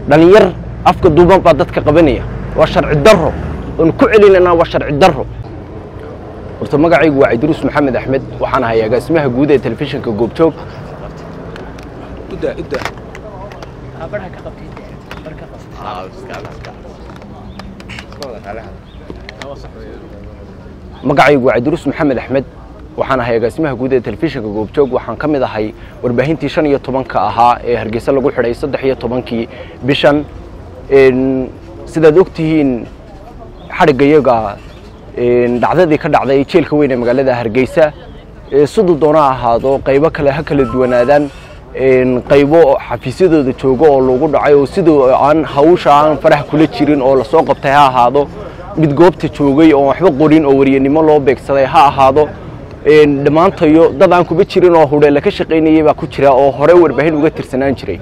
dhalinyar afka duuban baa dadka qabanaya waa sharci darro oon ku celinanaa waa sharci darro horta magacaygu waa cidruus maxamed axmed waxaan ahay agaasimaha guud ee telefishinka goobjoog magacaygu waa cidruus maxamed axmed waxaan ahay agaasimaha guud ee telefishinka goobjoog waxaan ka mid ahay warbaahintii shan iyo tobanka ahaa ee hargeysa lagu xidhay saddex iyo tobankii bishan sidaad ogtihiin xadhiggayaga dhacdadii ka dhacday jeelka weyn ee magaalada hargeysa siduu doona ahaado qaybo kale ha kala duwanaadaan qaybo xafiisyadooda joogo oo lagu dhacay oo siduu aan hawsha aan faraha kula jirin oo lasoo qabtay ha ahaado mid goobta joogay oo waxba qorin oo waryanimo loo beegsaday ha ahaado dhammaantayo dad aan kuba jirin oo hudheela ka shaqaynayay baa ku jira oo hore warbaahin uga tirsanaan jiray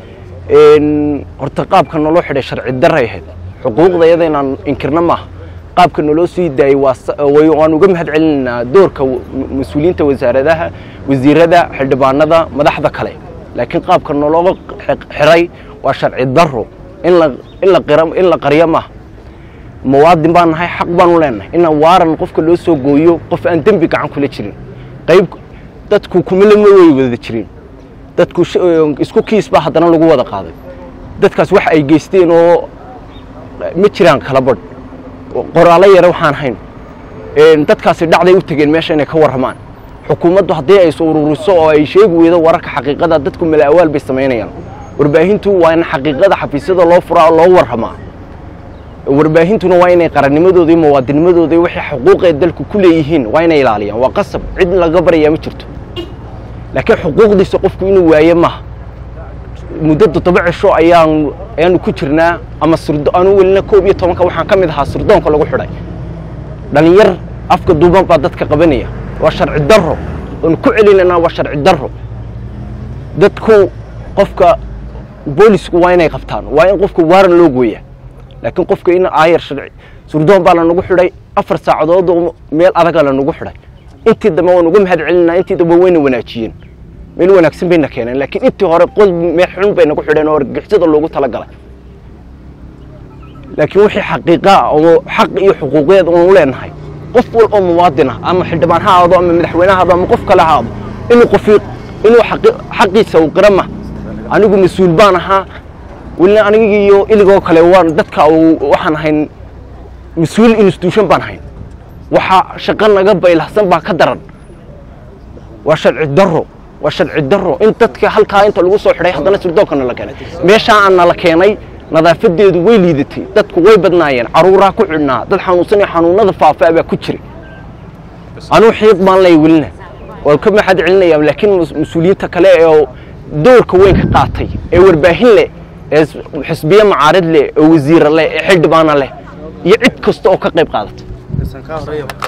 horta qaabka naloo xidhay sharci daray ahayd xuquuqdayada inaan inkirna maaha qaabka naloo sii daayey waan uga mahad celinaynaa doorka mas-uuliyiinta wasaaradaha wasiirada xildhibaanada madaxda kale laakiin qaabka naloo xiray waa sharci daro in la qaryo maaha muwaadin baan nahay xaq baanu leenahay inaan waaran qofka loo soo gooyo qof aan dembi gacan kula jirin qayb dadku kumilama way wada jirin dadku isku kiis baa haddana lagu wada qaaday dadkaas wax ay geysteen oo ma jiraan kala badh qoraalo yare waxaan hayn dadkaasi dhacday u tegeen meesha inay ka warramaan xukuumaddu haddii ay ururiso oo ay sheegi weydo wararka xaqiiqada dadku mala'awaal bay samaynayaan warbaahintu waa in xaqiiqada xafiisyada loo furaa oo loo warramaa warbaahintuna waa inay qarannimadooda iyo muwaadinimadooda iyo wixii xuquuqee dalku ku leeyihiin waa inay ilaaliyaan waa qasab cid laga baryayaa ma jirto laakiin xuquuqdiisa qofku inuu waaye maaha muddo toddoba cisho ayaan ayaanu ku jirnaa ama sirdo aanu welina koob iyo tobanka waxaan ka mid ahaa sirdoonka lagu xidhay dhalinyar afka duuban baa dadka qabanaya waa sharci darro oon ku celinanaa waa sharci darro dadku qofka boolisku waa inay qabtaan waa in qofka waaran loo gooyaa laakiin qofka in aayar sharci surdoon baa lanagu xidhay afar saacadood oo meel adaga lanagu xidhay intii dambe waan uga mahad celinaa intii dambe wayna wanaajiyeen meel wanaagsan bayna keeneen laakiin intii hore qod meel xun bay nagu xidheen oo argixisada loogu talagalay laakiin wixii xaqiiqaa oo xaq iyo xuquuqeed oonu leenahay qof wal oo muwaadin ah ama xildhibaan ha ahaado ama madaxweyne ha ahaado ama qof kale ha ahaado inuu qofi inuu xaqiisa uu qira ma anigu mas-uul baan ahaa welina aniga iyo iligoo kale waan dadka waxaan ahayn mas-uul institution baan ahayn waxaa shaqo naga baylahsan baa ka daran waa sharci darro waa sharci darro in dadka halkaa inta lagu soo xidhay haddana sirdoonka nala keenay meeshaa aan nala keenay nadaafadeedu way liidatay dadku way badnaayeen caruuraa ku xidhnaa dad xanuunsan iyo xanuunada faafaa baa ku jiray anuu xiiq baan lay welina waan ka maxad celinaya laakiin mas-uuliyiinta kale ee doorka weyn ka qaatay ee warbaahin leh ee xisbiye macaarid leh ee wasiira leh ee xildhibaana leh iyo cid kasta oo ka qayb qaadata